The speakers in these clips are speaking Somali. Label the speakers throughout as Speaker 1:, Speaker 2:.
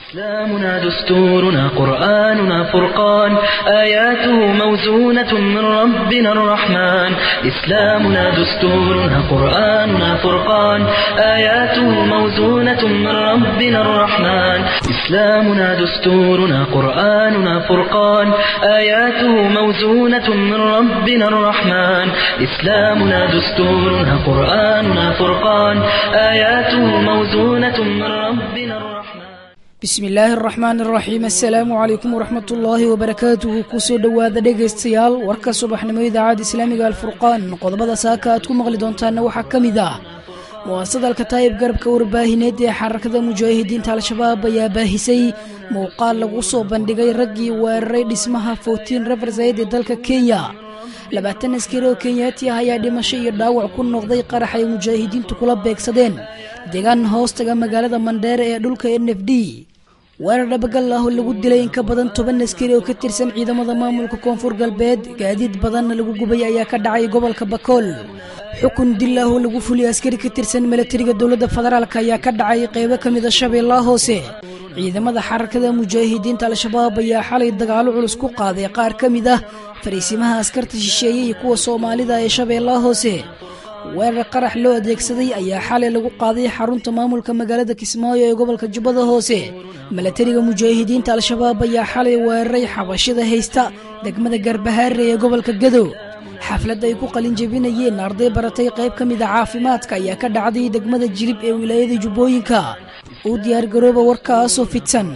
Speaker 1: إسلامنا دستورنا قرآننا فرقان آياته موزونة من ربنا الرحمن إسلامنا دستورنا قرآننا فرقان آياته موزونة من ربنا الرحمن إسلامنا دستورنا قرآننا فرقان آياته موزونة من ربنا الرحمن إسلامنا دستورنا قرآننا فرقان آياته موزونة من ربنا الرحمن
Speaker 2: bismi illaahi araxmaan araxiim assalaamu calaykum waraxmat ullaahi wabarakaatuhu kusoo dhowaada dhegaystayaal warka subaxnimo idaacadda islaamiga alfurqaan qodobada saaka aad ku maqli doontaana waxaa ka mid ah muwaasadalka taayib garabka warbaahineed ee xarakada mujaahidiinta al-shabaab ayaa baahisay muuqaal lagu soo bandhigay raggii weeraray dhismaha fortin refersayd ee dalka kenya labaatan askari oo kenyaati ah ayaa dhimasho iyo dhaawac ku noqday qarax ay mujaahidiintu kula beegsadeen deegaan hoostaga magaalada mandheere ee dhulka n f d weerar dhabagal ah oo lagu dilay in ka badan toban askari oo ka tirsan ciidamada maamulka koonfur galbeed gaadiid badanna lagu gubay ayaa ka dhacay gobolka bakool xukun dil ah oo lagu fuliyay askari ka tirsan milatariga dowladda federaalk ayaa ka dhacay qeybo ka mid a shabeellaha hoose ciidamada xarakada mujaahidiinta al-shabaab ayaa xalay dagaalo culus ku qaaday qaar ka mid ah fariisimaha askarta shisheeye iyo kuwa soomaalida ee shabeellaha hoose weerar qarax loo adeegsaday ayaa xalay lagu qaaday xarunta maamulka magaalada kismaayo ee gobolka jubbada hoose milatariga mujaahidiinta al-shabaab ayaa xalay weeraray xabashida haysta degmada garbahaare ee gobolka gadow xaflad ay ku qalinjebinayeen arday baratay qayb ka mid a caafimaadka ayaa ka dhacday degmada jilib ee wilaayada jubbooyinka uu diyaargarooba warkaasoo fidsan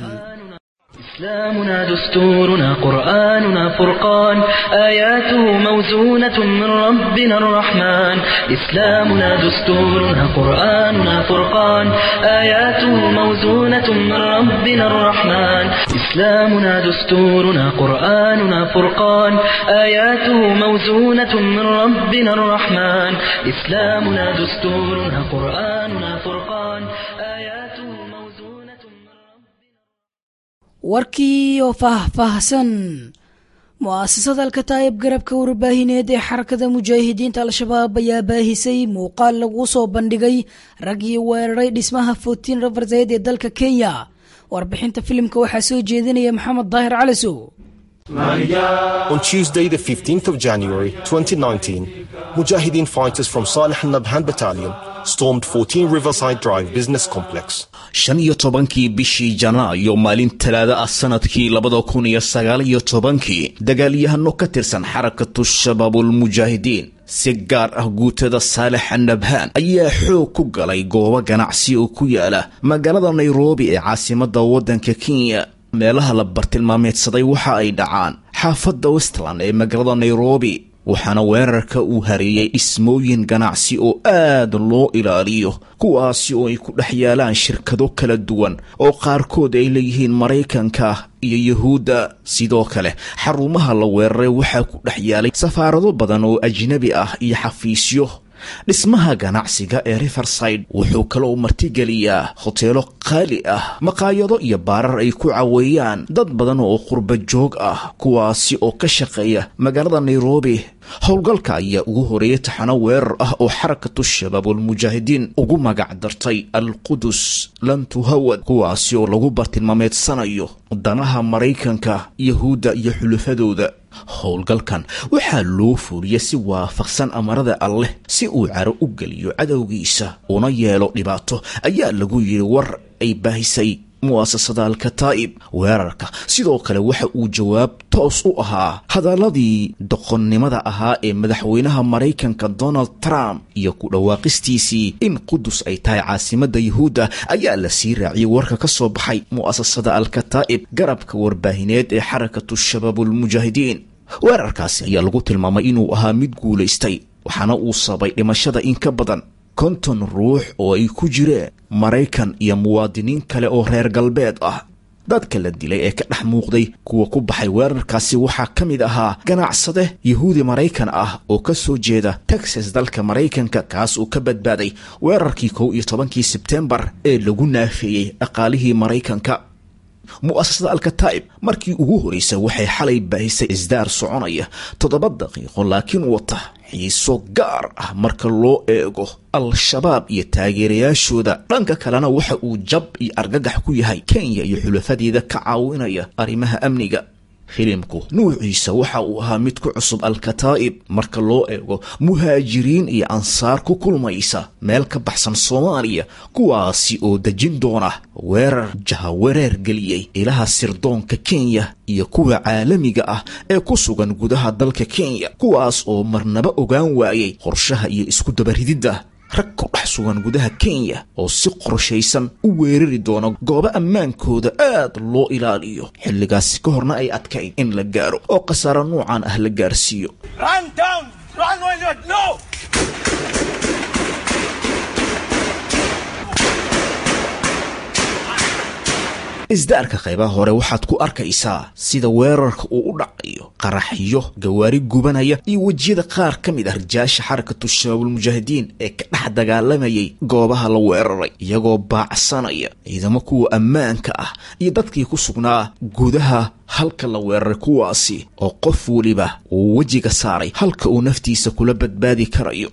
Speaker 1: إسلامنا دستورنا قرآننا فرقان آياته موزونة من ربنا الرحمن إسلامنا دستورنا قرآننا فرقان آياته موزونة من ربنا الرحمن إسلامنا دستورنا قرآننا فرقان آياته موزونة من ربنا الرحمن إسلامنا دستورنا قرآننا فرقان آياته موزونة من ربنا
Speaker 2: warkii oo faahfaahsan mu'aasasada alkataayib garabka warbaahineed ee xarakada mujaahidiinta al-shabaab ayaa baahisay muuqaal lagu soo bandhigay raggii weeraray dhismaha fortin refersayd ee dalka kenya warbixinta filimka waxaa soo jeedinaya maxamed daahir calisow
Speaker 3: On Tuesday, the 15th of January 2019, Mujahideen fighters from Salih al-Nabhan Battalion stormed 14 Riverside Drive Business Complex.
Speaker 4: shan iyo tobankii bishii janaayo maalin talaada ah sanadkii labada kun iyo sagaal iyo tobankii dagaalyahano ka tirsan xarakatu shabaabulmujaahidiin si gaar ah guutada saalex nabhaan ayaa xoog ku galay goobo ganacsi oo ku yaala magaalada nairobi ee caasimada waddanka kenya meelaha la bartilmaameedsaday waxa ay dhacaan xaafadda westland ee magaalada nairobi waxaana weerarka uu hareeyey dhismooyin ganacsi oo aad loo ilaaliyo kuwaasi oo ay ku dhex yaalaan shirkado kala duwan oo qaarkood ay leeyihiin maraykanka iyo yuhuudda sidoo kale xarumaha la weeraray waxaa ku dhex yaalay safaarado badan oo ajnabi ah iyo xafiisyo dhismaha ganacsiga ee riverside wuxuu kaloo martigeliyaa hoteelo qaali ah maqaayado iyo baarar ay ku caweeyaan dad badan oo qurba joog ah kuwaasi oo ka shaqeeya magaalada nairobi howlgalka ayaa ugu horeeyay taxano weerar ah oo xarakatu shabaabulmujaahidiin ugu magac dartay al-qudus lantuhawad kuwaasi oo lagu bartilmaameedsanayo danaha maraykanka yahuudda iyo xulufadooda howlgalkan waxaa loo fuuriyay si waafaqsan amarada alleh si uu caro u geliyo cadowgiisa una yeelo dhibaato ayaa lagu yidhi war ay baahisay mu'asasada alkataa'ib weerarka sidoo kale waxa uu jawaab toos u ahaa hadaladii doqonnimada ahaa ee madaxweynaha maraykanka donald trump iyo ku dhawaaqistiisii in qudus ay tahay caasimadda yuhuudda ayaa la sii raaciyey warka ka soo baxay mu'asasada alkataa'ib garabka warbaahineed ee xarakatu shabaabulmujaahidiin weerarkaasi ayaa lagu tilmaamay inuu ahaa mid guulaystay waxaana uu sabay dhimashada in ka badan konton ruux oo ay ku jireen maraykan iyo muwaadiniin kale oo reer galbeed ah dadka la dilay ee ka dhex muuqday kuwa ku baxay weerarkaasi waxaa ka mid ahaa ganacsade yahuudi maraykan ah oo ka soo jeeda texas dalka maraykanka kaas uu ka badbaaday weerarkii kow iyo tobankii sebtembar ee lagu naafeeyey dhaqaalihii maraykanka mu'asasada alkataa'ib markii ugu horraysay waxay xalay baahisay isdaar soconaya toddoba daqiiqo laakiin wata xiiso gaar ah marka loo eego al-shabaab iyo taageerayaashooda dhanka kalena waxa uu jab iyo argagax ku yahay kenya iyo xulafadeeda ka caawinaya arrimaha amniga filimku nuuciisa waxa uu ahaa mid ku cusub al-kataa'ib marka loo eego muhaajiriin iyo ansaar ku kulmaysa meel ka baxsan soomaaliya kuwaasi oo dejin doona weerar jahawareer geliyey ilaha sirdoonka kenya iyo kuwa caalamiga ah ee ku sugan gudaha dalka kenya kuwaas oo marnaba ogaan waayey qorshaha iyo isku dabarididda rag ku dhex sugan gudaha kenya oo si qorshaysan u weerari doona goobo ammaankooda aad loo ilaaliyo xilligaasi ka horna ay adkayd in la gaaro oo khasaaro nuucan ah la gaarsiiyo isdaarka qaybaha hore waxaad ku arkaysaa sida weerarka uu u dhacayo qaraxyo gawaari gubanaya iyo wejiyada qaar ka mid ah rijaasha xarakatu shabaabulmujaahidiin ee ka dhex dagaalamayay goobaha la weeraray iyagoo baacsanaya ciidamo kuwa ammaanka ah iyo dadkii ku sugnaa gudaha halka la weeraray kuwaasi oo qof weliba uu wejiga saaray halka uu naftiisa kula badbaadi karayo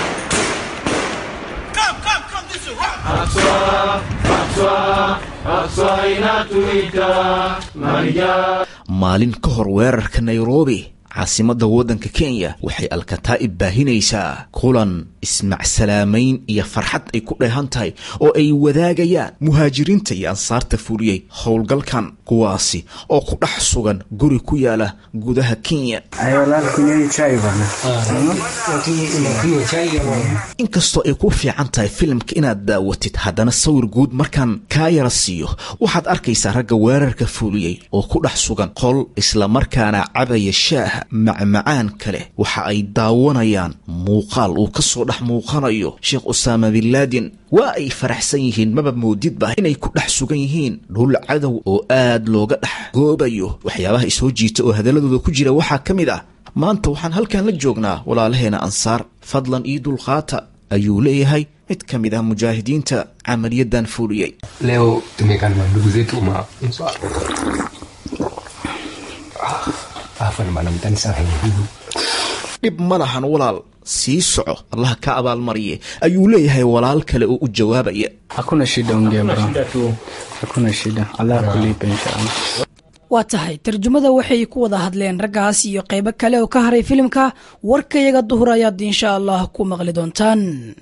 Speaker 4: maalin ka hor weerarka nairobi caasimadda waddanka kenya waxay alkataa'ib baahinaysaa kulan ismacsalaamayn iyo farxad ay ku dheehan tahay oo ay wadaagayaan muhaajiriinta iyo ansaarta fuliyey howlgalkan kuwaasi oo ku dhex sugan guri ku yaala gudaha kenya inkastoo ay ku fiican tahay filimka inaad daawatid haddana sawir guud markaan kaa yara siiyo waxaad arkaysaa ragga weerarka fuliyey oo ku dhex sugan qol islamarkaana cabaya shaaha macmacaan kale waxa ay daawanayaan muuqaal uu ka soo dhex muuqanayo sheekh usaama binlaadin waa ay faraxsan yihiin maba moodidba inay ku dhex sugan yihiin dhul cadow oo aad looga dhex goobayo waxyaabaha isoo jiita oo hadalladooda ku jira waxaa ka mid ah maanta waxaan halkan la joognaa walaalaheena ansaar fadlan io dulqaata ayuu leeyahay mid ka mid ah mujaahidiinta camaliyadan fuliyey
Speaker 5: leo tumekanwa ndugu zetu ma
Speaker 4: dhib ma lahan walaal sii soco allaha ka abaalmariye ayuu leeyahay walaal kale oo u jawaabaya
Speaker 6: hakuna shida ongea bro hakuna shida allah kulipa inshallah
Speaker 2: waa tahay tarjumada waxay ku wada hadleen raggaas iyo qaybo kale oo ka haray filimka warkayaga duhur ayaad insha allah ku maqli doontaan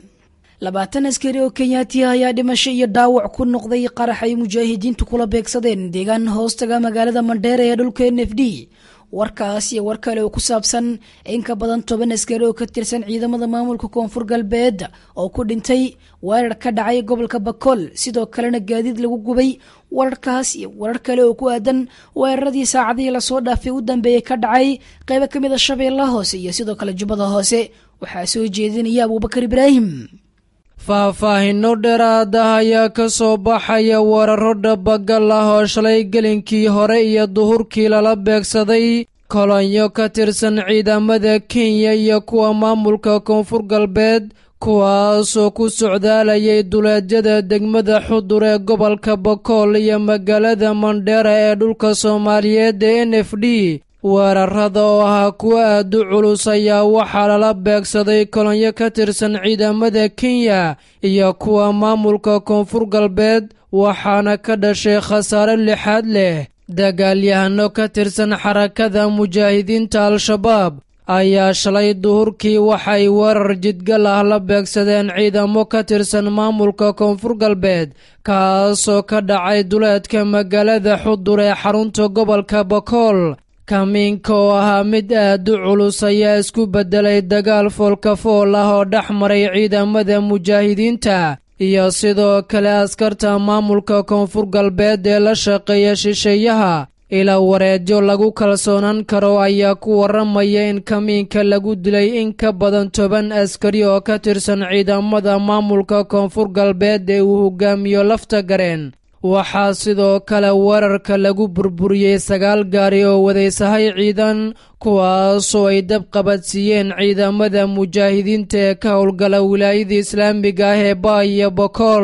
Speaker 2: labaatan askari oo kenyaati ah ayaa dhimasho iyo dhaawac ku noqday qarax ay mujaahidiintu kula beegsadeen deegaan hoostaga magaalada mandheera ee dhulka n f d warkaas iyo war kale oo ku saabsan in ka badan toban askari oo ka tirsan ciidamada maamulka koonfur galbeed oo ku dhintay weerar ka dhacay gobolka bakool sidoo kalena gaadiid lagu gubay wararkaas iyo warar kale oo ku aadan weeraradii saacadihii lasoo dhaafay u dambeeyey ka dhacay qaybo ka mid a shabeellaha hoose iyo sidoo kale jubbada hoose waxaa soo jeedinaya abuubakar ibraahim
Speaker 7: faahfaahinno dheeraada ayaa ka soo baxaya weeraro dhabagal ah oo shalay gelinkii hore iyo duhurkii lala beegsaday kolonyo ka tirsan ciidamada kenya iyo kuwa maamulka koonfur galbeed kuwaasoo ku socdaalayay duleedyada degmada xudur ee gobolka bakool iyo magaalada mandheera ee dhulka soomaaliyeed ee n f d weerarada oo ahaa kuwa aad u culus ayaa waxaa lala beegsaday kolonyo ka tirsan ciidamada kenya iyo kuwa maamulka koonfur galbeed waxaana ka dhashay khasaare lixaad leh dagaalyahano ka tirsan xarakada mujaahidiinta al-shabaab ayaa shalay duhurkii waxay weerar jidgal ah la beegsadeen ciidamo ka tirsan maamulka koonfur galbeed kaasoo ka dhacay duleedka magaalada xudur ee xarunta gobolka bakool kamiinka oo ahaa mid aad u culus ayaa isku beddelay dagaal foolkafool ah oo dhex maray ciidamada mujaahidiinta iyo sidoo kale askarta maamulka koonfur galbeed ee la shaqeeya shisheeyaha ilaa wareedyo lagu kalsoonaan karo ayaa ku warramaya in kamiinka lagu dilay in ka badan toban askari oo ka tirsan ciidamada maamulka koonfur galbeed ee uu hogaamiyo lafta gareen waxaa sidoo kale weerarka lagu burburiyey sagaal gaari oo wadaysahay ciidan kuwaasoo ay dab qabadsiiyeen ciidamada mujaahidiinta ee ka howlgala wilaayada islaamiga ah ee baa iyo bokool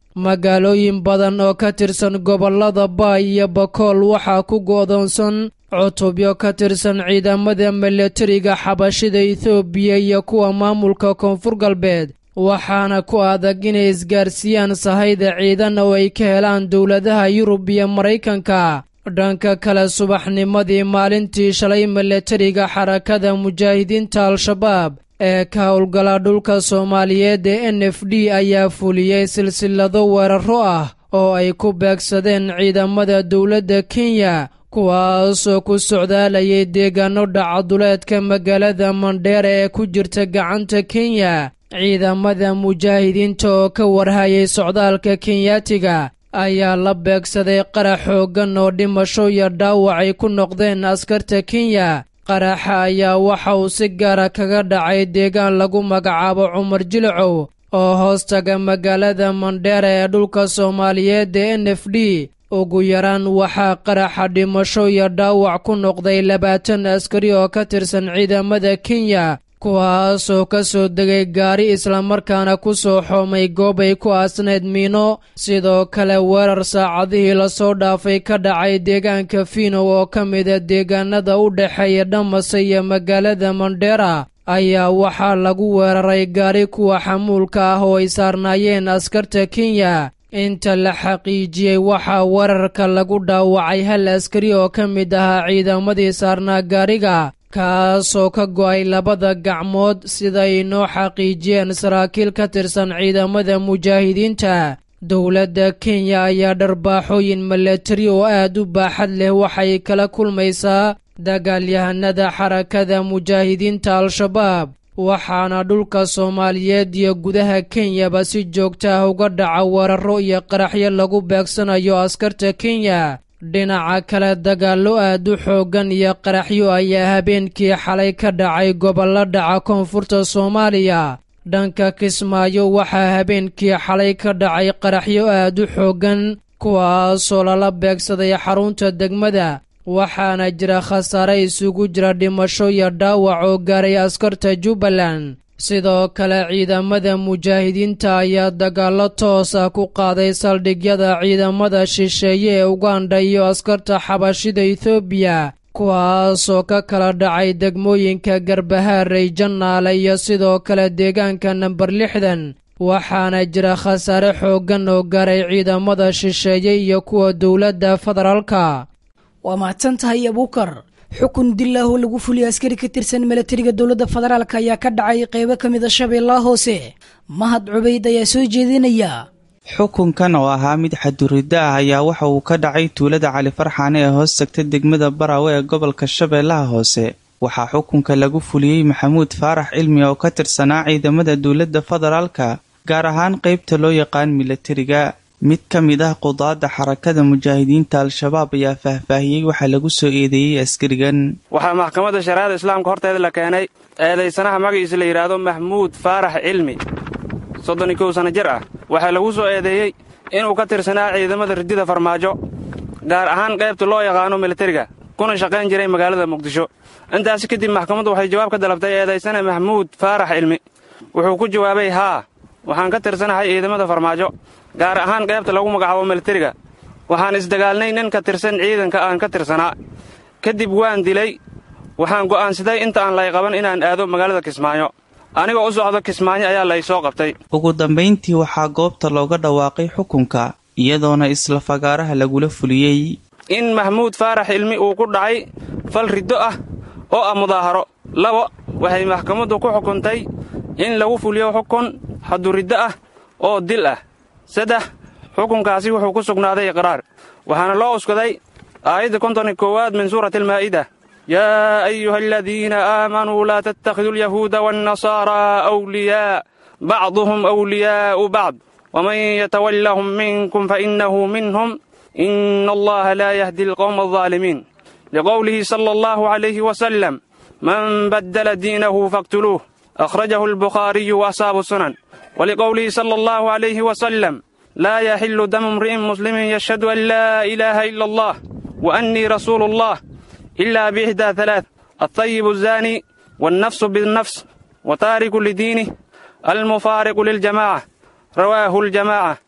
Speaker 7: magaalooyin badan oo ka tirsan gobollada baay iyo bakool waxaa ku go'doonsan cutubyo ka tirsan ciidamada milatariga xabashida etoobiya iyo kuwa maamulka koonfur galbeed waxaana ku adag inay isgaarsiiyaan sahayda ciidan oo ay ka helaan dowladaha yurub iyo maraykanka dhanka kale subaxnimadii maalintii shalay milatariga xarakada mujaahidiinta al-shabaab ee ka howlgala dhulka soomaaliyeed ee n f d ayaa fuliyey silsilado weeraro ah oo ay ku beegsadeen ciidamada dowladda kenya kuwaasoo ku socdaalayay deegaano dhacaduleedka magaalada mandheera ee ku jirta gacanta kenya ciidamada mujaahidiinta oo ka warhayay socdaalka kenyaatiga ayaa la beegsaday qarax xooggan oo dhimasho iyo dhaawac ay ku noqdeen askarta kenya qaraxa ayaa waxa uu si gaara kaga dhacay deegaan lagu magacaabo cumar jilicow oo hoostaga magaalada mandheera ee dhulka soomaaliyeed ee n f d ugu yaraan waxaa qaraxa dhimasho iyo dhaawac ku noqday labaatan askari oo ka tirsan ciidamada kenya kuwaasoo ka soo degay gaari islamarkaana ku soo xoomay goob ay ku aasneyd miino sidoo kale weerar saacadihii lasoo dhaafay ka dhacay deegaanka fiinow oo ka mida deegaanada u dhexeeya dhamase iyo magaalada mandheera ayaa waxaa lagu weeraray gaari kuwa xamuulka ah oo ay saarnaayeen askarta kenya inta la xaqiijiyey waxaa weerarka lagu dhaawacay hal askari oo ka mid ahaa ciidamadii saarnaa gaariga kaasoo ka go'ay labada gacmood sida ay noo xaqiijiyeen saraakiil ka tirsan ciidamada mujaahidiinta dowladda kenya ayaa dharbaaxooyin milatari oo aad u baaxad leh waxay kala kulmaysaa dagaalyahanada xarakada mujaahidiinta al-shabaab waxaana dhulka soomaaliyeed iyo gudaha kenyaba si joogta ah uga dhaca weeraro iyo qaraxyo lagu beegsanayo askarta kenya dhinaca kale dagaallo aad u xooggan iyo qaraxyo ayaa habeenkii xalay ka dhacay gobollo dhaca koonfurta soomaaliya dhanka kismaayo waxaa habeenkii xalay ka dhacay qaraxyo aad u xooggan kuwaasoo lala beegsaday xarunta degmada waxaana jira khasaare isugu jira dhimasho iyo dhaawac oo gaaray askarta jubbaland sidoo kale ciidamada mujaahidiinta ayaa dagaallo toos ah ku qaaday saldhigyada ciidamada shisheeye ee uganda iyo askarta xabashida etoobiya kuwaasoo ka kala dhacay degmooyinka garbahaarey jannaale iyo sidoo kale deegaanka namber lixdan waxaana jira khasaare xooggan oo gaaray ciidamada shisheeye iyo kuwa dowladda federaalka
Speaker 2: waa mahadsan tahay abuukar xukun dil ah oo lagu fuliyay askari ka tirsan milatariga dowladda federaalk ayaa ka dhacay qeybo ka mid a shabeellaha hoose mahad cubayd ayaa soo jeedinaya
Speaker 8: xukunkan oo ahaa mid xaduriddo ah ayaa waxa uu ka dhacay tuulada cali farxaane ee hoos tagta degmada baraawe ee gobolka shabeellaha hoose waxaa xukunka lagu fuliyey maxamuud faarax cilmi oo ka tirsanaa ciidamada dowladda federaalka gaar ahaan qeybta loo yaqaan milatariga mid ka mid ah qudaadda xarakada mujaahidiinta al-shabaab ayaa faahfaahiyey waxaa lagu soo eedeeyey askarigan
Speaker 9: waxaa maxkamadda shariicada islaamka horteeda la keenay eedaysanaha magaciisa la yidhaahdo maxmuud faarax cilmi soddon iyo kow sanno jir ah waxaa lagu soo eedeeyey inuu ka tirsanaa ciidamada ridida farmaajo gaar ahaan qaybta loo yaqaano militariga kuna shaqayn jiray magaalada muqdisho intaasi kadib maxkamaddu waxay jawaab ka dalabtay eedaysane maxmuud faarax cilmi wuxuu ku jawaabay haa waxaan ka tirsanahay ciidamada farmaajo gaar ahaan qaybta lagu magacaabo militariga waxaan isdagaalnay nin ka tirsan ciidanka aan ka tirsanaa kadib waan dilay waxaan go'aansaday inta aan lay qaban inaan aado magaalada kismaayo anigoo u socdo kismaayo ayaa lay soo qabtay
Speaker 8: ugu dambayntii waxaa goobta looga dhawaaqay xukunka iyadoona isla fagaaraha lagula fuliyey
Speaker 9: in maxmuud faarax cilmi uu ku dhacay fal riddo ah oo ah mudaaharo labo waxay maxkamaddu ku xukuntay in lagu fuliyo xukun xaduriddo ah oo dil ah saddex xukunkaasi wuxuu ku sugnaaday iqraar waxaana loo uskaday aayadda konton i koowaad min suurati almaa'ida yaa ayuha aladiina aamanuu laa tattakhiduu alyahuuda waannasaaraa awliyaa bacduhum awliyaa'u bacd waman yatawallahum minkum fainnahu minhum ina allaha laa yahdi alqowma aldaalimiin liqowlihi sala allahu calayhi wasalam man baddala diinahu faqtuluuh akhrajahu albukhaariyu waasaabu sunan wliqowlihi sala allahu calayhi wasalam laa yaxilu damu imri'in muslimin yashhadu an laa ilaaha ila allah wa annii rasuulu allah ila biixdaa halaath altayibu azaani waalnafsu binnafs wa taariku lidiinih almufaariqu liljamaaca rawaahu aljamaaca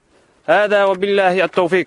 Speaker 9: haadaa wabillaahi altawfiiq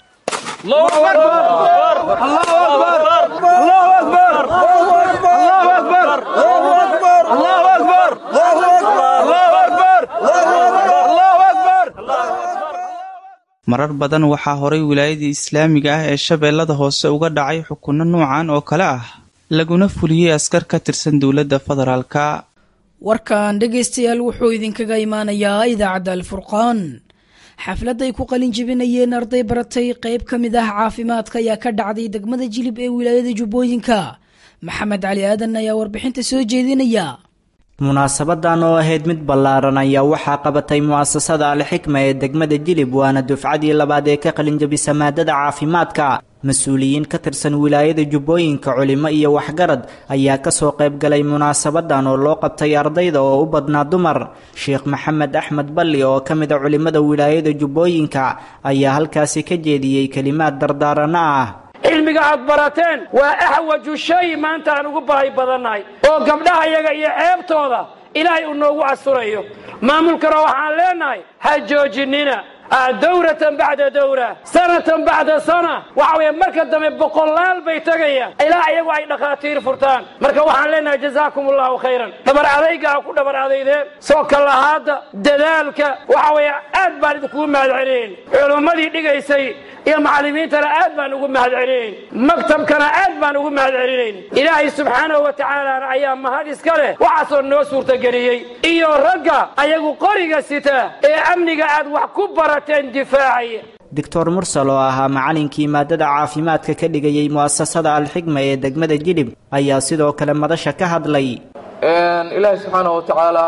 Speaker 8: marar badan waxaa horay wilaayadii islaamiga ah ee shabeellada hoose uga dhacay xukunno nuucan oo kale ah laguna fuliyey askar ka tirsan dowladda federaalka
Speaker 2: warkan dhegaystayaal wuxuu idinkaga imaanayaa idaacadda alfurqaan xaflad ay ku qalin jebinayeen arday baratay qayb ka mid ah caafimaadka ayaa ka dhacday degmada jilib ee wilaayada jubbooyinka maxamed cali aadan ayaa warbixinta soo jeedinaya
Speaker 10: munaasabadan oo ahayd mid ballaaran ayaa waxaa qabatay mu'asasada alxikma ee degmada jilib waana dufcadii labaad ee ka qalinjabisa maadada caafimaadka mas-uuliyiin ka tirsan wilaayada jubbooyinka culimo iyo waxgarad ayaa kasoo qaybgalay munaasabadan oo loo qabtay ardayda oo u badnaa dumar sheekh maxamed axmed balli oo ka mid a culimada wilaayada jubbooyinka ayaa halkaasi ka jeediyey kelimaad dardaarano ah
Speaker 11: cilmiga aad barateen waa axwaju shay maanta aan ugu baahi badannahay oo gabdhaha yaga iyo ceebtooda ilaahay uu noogu asturayo maamulkana waxaan leenahay ha joojinina dawratan bacda dawra sanatan bacda sana waxa weeye marka dambe boqolaal bay tegayaan ilaa iyagu ay dhakhaatiir furtaan marka waxaan leenahay jazaakum allahu khayran dhabar adayga ha ku dhabar adaydeen soo kalahaadda dadaalka waxa weeye aad baan idinkugu mahad celinayn culummadii dhigaysay iyo macallimiintana aad baan ugu mahad celinayn maktabkana aad baan ugu mahad celinayn ilaahay subxaanahu wa tacaalana ayaa mahad iska leh waxaasoo noo suurtageliyey iyo ragga ayagu qoriga sita ee amniga aad wax ku barateen difaacaya
Speaker 10: doctor mursal oo ahaa macalinkii maadada caafimaadka ka dhigayay mu'asasada alxikma ee degmada jilib ayaa sidoo kale madasha ka hadlay
Speaker 12: ilaahay subxaanahu wa tacaalaa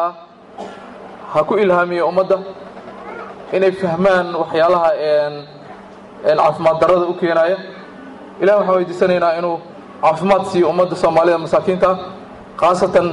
Speaker 12: ha ku ilhaamiyo ummadda inay fahmaan waxyaalaha caafimaad darada u keenaya ilahi waxaan weydiisanaynaa inuu caafimaad siiyo ummadda soomaalida masaakiinta khaasatan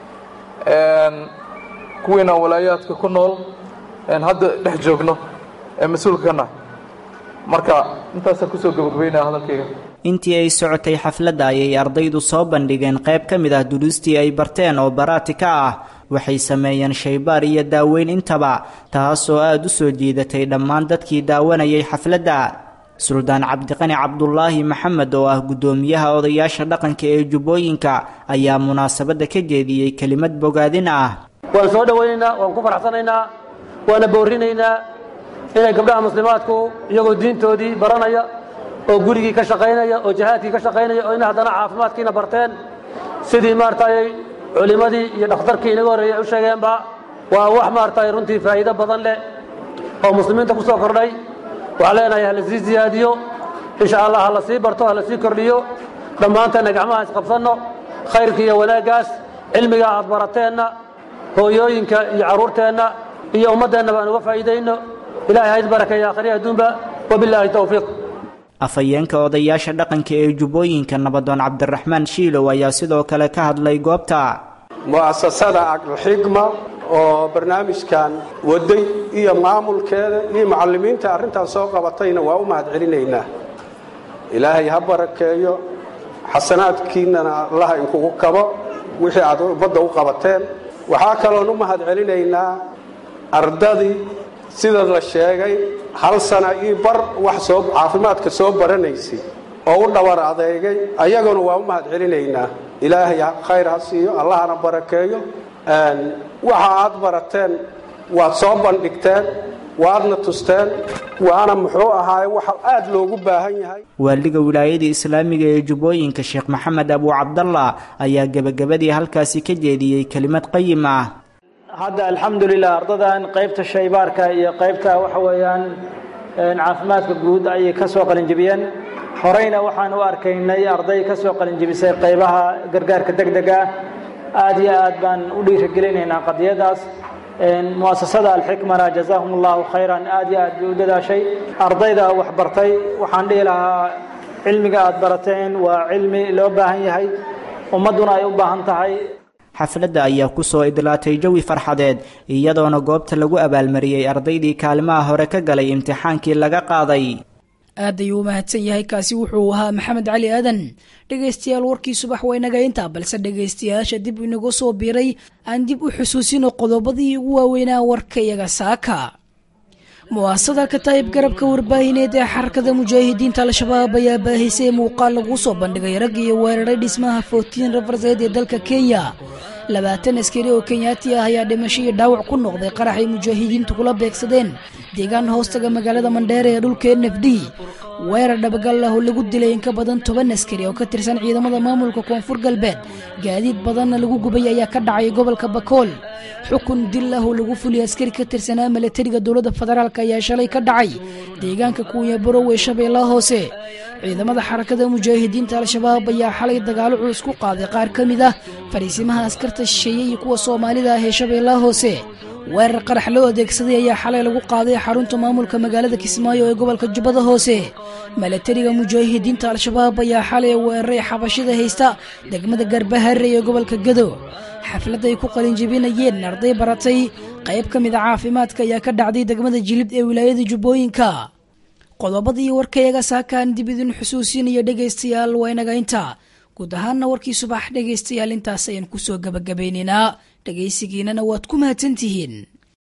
Speaker 12: kuwiina walaayaadka ku nool hadda dhex joogno ee mas-uulka ka nahay marka intaasaan kusoo gabagabaynaya hadalkayga
Speaker 10: intii ay socotay xafladda ayay ardaydu soo bandhigeen qayb ka mid ah duruustii ay barteen oo baraati ka ah waxay sameeyeen shaybaar iyo daaweyn intaba taas oo aada u soo jiidatay dhammaan dadkii daawanayay xafladda suldaan cabdiqani cabdulaahi maxamed oo ah guddoomiyaha odayaasha dhaqanka ee jubbooyinka ayaa munaasabadda ka jeediyey kelimad bogaadin ah
Speaker 13: waan soo dhowaynaynaa waan ku faraxsanaynaa waana boorinaynaa inay gabdhaha muslimaadku iyagoo diintoodii baranaya oo gurigii ka shaqaynaya oo jihaadkii ka shaqaynaya oo ina haddana caafimaadkiina barteen sidii maaragtay culimmadii iyo dhakhtarkii inaga horreeyay u sheegeenba waa wax maaragtay runtii faa'iido badan leh oo muslimiinta ku soo kordhay waxaan leenahay ha la sii siyaadiyo insha allah ha la sii barto ha la sii kordhiyo dhammaanteenna gacmaha isqabsanno khayrka iyo wanaaggaas cilmiga aad barateenna hooyooyinka iyo carruurteenna iyo ummaddeenna baan uga faa'iidayno ilahay ha isbarakeeya akhriya adduunba wabilaahi towfiiq
Speaker 10: afhayeenka odayaasha dhaqanka ee jubbooyinka nabadoon cabdiraxmaan shiilow ayaa sidoo kale ka hadlay goobta
Speaker 14: mu'asasada aqlxigma oo barnaamijkan waday iyo maamulkeeda iyo macallimiinta arrintaas soo qabatayna waa u mahad celinaynaa ilaahay ha barakeeyo xasanaadkiinnana allaha inkugu kabo wixii aad ummadda u qabateen waxaa kaloon u mahad celinaynaa ardadii sida la sheegay hal sana io bar wax soo caafimaadka soo baranaysay oo u dhabar adeegay ayaguna waa u mahad celinaynaa ilaahay khayr ha siiyo allahana barakeeyo waxa aad barateen waad soo bandhigteen waadna tusteen waana muxuu ahaaye waxa aad loogu baahan yahay
Speaker 10: waaliga wilaayada islaamiga ee jubbooyinka sheekh maxamed abu cabdallah ayaa gebagabadii halkaasi ka jeediyey kelimad qayim ah
Speaker 13: hadda alxamdulilah ardadan qaybta shaybaarka iyo qaybta waxa weeyaan caafimaadka guud ayay ka soo qalinjibiyeen horeyna waxaan u arkaynay arday ka soo qalinjibisay qaybaha gargaarka degdega aad iyo aad baan u dhiirigelinaynaa qadiyadaas muasasada alxikmana jazaahum allahu khayran aad iyo aad bay u dadaashay ardayda wax bartay waxaan dhihi lahaa cilmiga aad barateen waa cilmi loo baahan yahay ummadduna ay u baahan tahay
Speaker 10: xafladda ayaa kusoo idlaatay jawi farxadeed iyadoona goobta lagu abaalmariyey ardaydii kaalimaha hore ka galay imtixaankii laga qaaday
Speaker 2: aad ayuu u mahadsan yahay kaasi wuxuu ahaa maxamed cali aadan dhegaystayaal warkii subax waynaga intaa balse dhegaystayaasha dib inagu soo biiray aan dib u xusuusino qodobadii ugu waaweynaa warkayaga saaka mu'aasada kataa'ib garabka warbaahineed ee xarakada mujaahidiinta al-shabaab ayaa baahisay muuqaal lagu soo bandhigay rag iyo weeraray dhismaha footiin rafarseed ee dalka kenya labaatan askari oo kenyaati ah ayaa dhimasho iyo dhaawac ku noqday qarax ay mujaahidiintu kula beegsadeen deegaan hoostaga magaalada mandheere ee dhulka n f d weerar dhabagal ah oo lagu dilay in ka badan toban askari oo ka tirsan ciidamada maamulka koonfur galbeed gaadiid badanna lagu gubay ayaa ka dhacay gobolka bakool xukun dil ah oo lagu fuliyay askari ka tirsanaa milatariga dowladda federaalk ayaa shalay ka dhacay deegaanka kuunya barow ee shabeellaha hoose ciidamada xarakada mujaahidiinta al-shabaab ayaa xalay dagaalo culus ku qaaday qaar ka mid ah fariisimaha askarta shisheeye iyo kuwa soomaalida ah ee shabeellaha hoose weerar qarax loo adeegsaday ayaa xalay lagu qaaday xarunta maamulka magaalada kismaayo ee gobolka jubbada hoose milatariga mujaahidiinta al-shabaab ayaa xalay weeraray xabashida haysta degmada garbahare ee gobolka gado xaflad ay ku qalinjebinayeen arday baratay qayb ka mid a caafimaadka ayaa ka dhacday degmada jilib ee wilaayada jubbooyinka qodobadii warkayaga saakaan dib idin xusuusinaya dhegaystayaal waa inaga inta guud ahaanna warkii subax dhegaystayaal intaas ayaan kusoo gabagabaynaynaa dhegaysigiinana waad ku mahadsantihiin